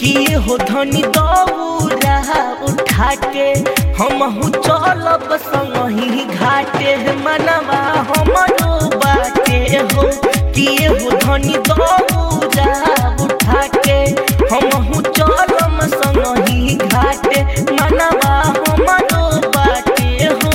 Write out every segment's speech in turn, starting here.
किए हो धनी दौरा उठा के हमहू चलब संगही घाटे मनवा हमरो बाटे हो किए हो धनी दौरा उठा के हमहू चलम संगही घाटे मनवा हमरो बाटे हो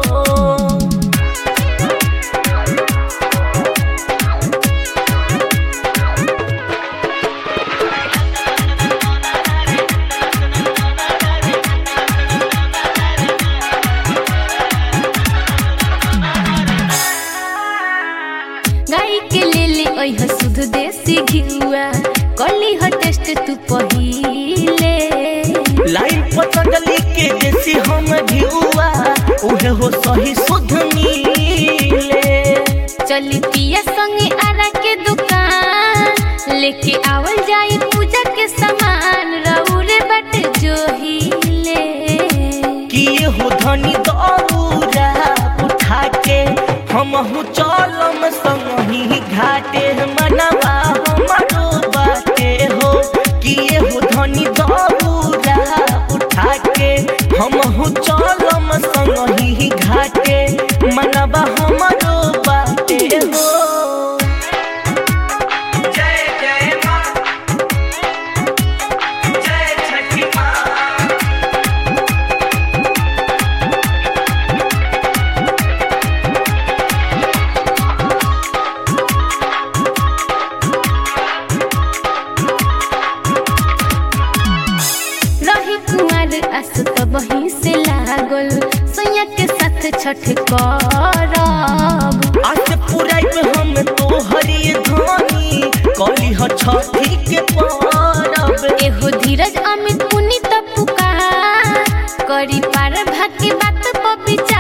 गाई के ले ले ओह शुद्ध देसी घिउआ कली ह टेस्ट तू पहिले लाइन पतंजलि के देसी हम घिउआ उहे हो सही शुद्ध मिले चली पिया संगे आरा के दुकान लेके आवल जाई पूजा के सामान रउरे बट जोहिले किए हो धनी दौरा उठा के हमहू चलम संगही घाटे मनवा हमरो बाटे हो किए हो धनी दौरा उठा के हमहू चलम संगही घाटे मनवा हमरो बाटे हो जय जय माँ जय छठी माँ रही कुंवर आस तो बही से लागल सोया के साथ छठ करब आज पुराई में हम तो हरी धानी कली ह छठी के परब एहो धीरज अमित पुनीत पुकार करी पार भाग्य बात पर विचार